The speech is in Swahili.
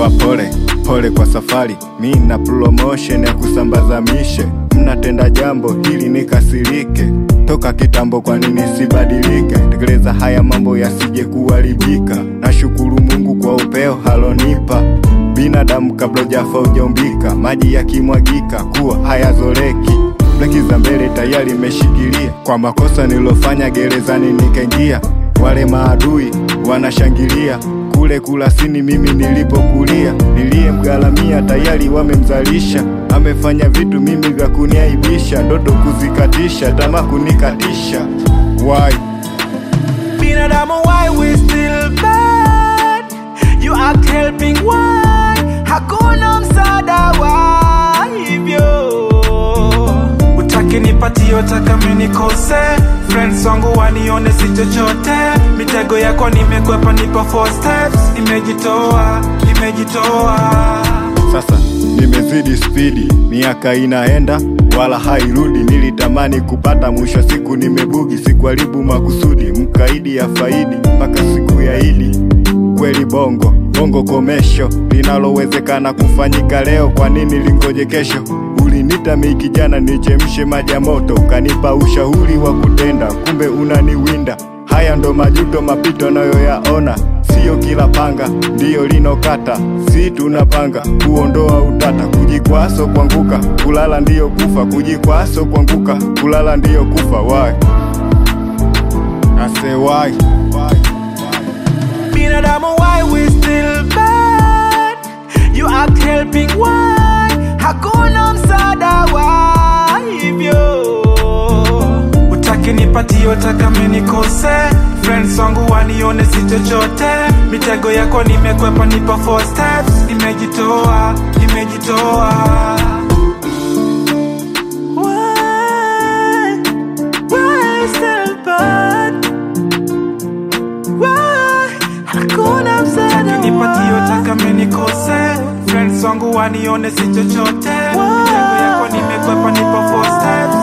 wapole pole kwa safari, mi na promotion ya kusambaza mishe. Mnatenda jambo hili nikasirike, toka kitambo, kwa nini sibadilike? Tekeleza haya mambo yasije kuharibika. Nashukuru Mungu kwa upeo halonipa binadamu kabla ujafa ujaumbika, maji yakimwagika kuwa hayazoleki breki za mbele tayari imeshikilia. Kwa makosa nilofanya gerezani nikaingia, wale maadui wanashangilia kule Kurasini mimi nilipokulia, niliyemgharamia tayari wamemzalisha. Amefanya vitu mimi vya kuniaibisha, ndoto kuzikatisha, tamaa kunikatisha. Why? Binadamu why we still bad You act helping why Hakuna msaada wa hivyo Utaki nipatie utaka mimi nikose Friends wangu wanione si chochote Mitego yako nimekwepa nipo four steps Nimejitoa, nimejitoa Sasa nimezidi spidi, miaka inaenda wala hairudi. Nilitamani kupata, mwisho siku nimebugi. Sikuharibu makusudi, mkaidi ya faidi mpaka siku ya Idi. Kweli bongo bongo komesho, linalowezekana kufanyika leo, kwa nini lingoje kesho? Ulinita mi kijana nichemshe maji ya moto, ukanipa ushauri wa kutenda, kumbe unaniwinda. Haya ndo majuto mapito nayoyaona, siyo kila panga ndiyo linokata. Si tunapanga kuondoa utata, kujikwaso kuanguka, kulala ndiyo kufa, kujikwaso kuanguka, kulala ndiyo kufa. Why? I say why? Binadamu why we still bad You act helping why Hakuna msaada wa hivyo Utaki nipatie utaka mimi nikose Friends wangu wanione si chochote Mitego yako nimekwepa nipo four steps Nimejitoa, nimejitoa Why, why still bad Why? Hakuna msaada nipatie utaka mimi nikose Friends wangu wanione si chochote Mitego yako nimekwepa nipo four steps